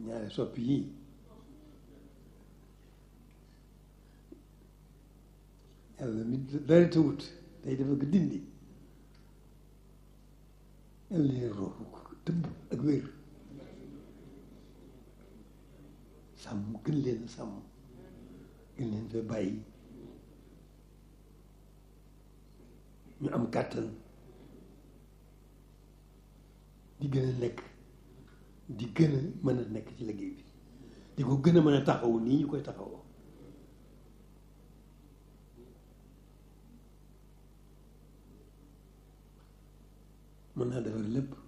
ñaari soppi yii yàlla mi dara tawut day dafa ko dindi yàlla leen roofu ko tëbb ak wér sàmm gën leen sàmm gën leen fa bàyyi ñu am kàttan di gën a nekk di gën a mën a nekk ci liggéey bi di ko gën a mën a taxawu nii ñu koy taxawoo mën naa defar lépp